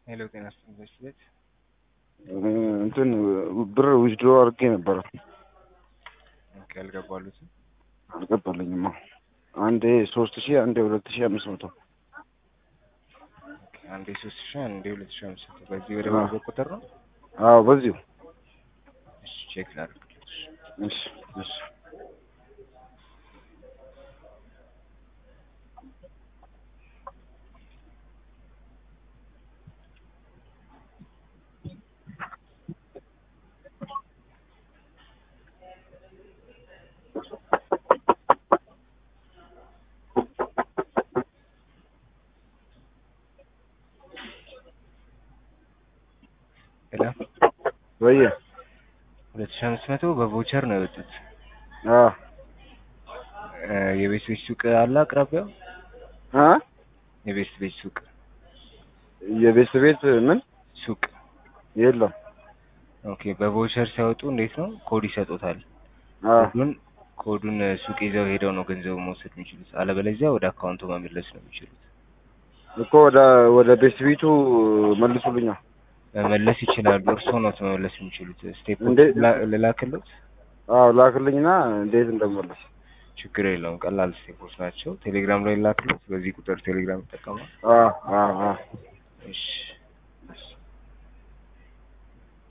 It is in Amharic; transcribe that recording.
ሄሎ ጤና ይስጥልኝ በሽት ቤት እንትን ብር ዊዝድሮ አድርጌ ነበረ ኦኬ አልገባሉትም አልገባልኝማ። አንዴ ሶስት ሺህ አንዴ ሁለት ሺህ አምስት መቶ ኦኬ አንዴ ሶስት ሺህ አንዴ ሁለት ሺህ አምስት መቶ በዚህ ወደ አዎ። ባንክ ቁጥር ነው አዎ በዚሁ እሺ ቼክ ላድርግልሽ እሺ እሺ ሄሎ ወየ ሁለት ሺህ አምስት መቶ በቮቸር ነው የወጡት አዎ እ የቤት ቤት ሱቅ አለ አቅራቢያው አ የቤት ቤት ሱቅ የቤት ቤት ምን ሱቅ የለም ኦኬ በቮቸር ሲያወጡ እንዴት ነው ኮድ ይሰጡታል አዎ ኮዱን ኮዱን ሱቅ ይዘው ሄደው ነው ገንዘቡ መውሰድ የሚችሉት አለበለዚያ ወደ አካውንቱ መመለስ ነው የሚችሉት እኮ ወደ ወደ ቤት ቤቱ መልሱልኛ መመለስ ይችላሉ እርስዎ ነው መመለስ የሚችሉት ስቴፕ እንዴት? ልላክሎት አዎ ላክልኝና እንዴት እንደመለስ ችግር የለውም ቀላል ስቴፖች ናቸው ቴሌግራም ላይ ላክሎት በዚህ ቁጥር ቴሌግራም ይጠቀማል አዎ አዎ አዎ እሺ እሺ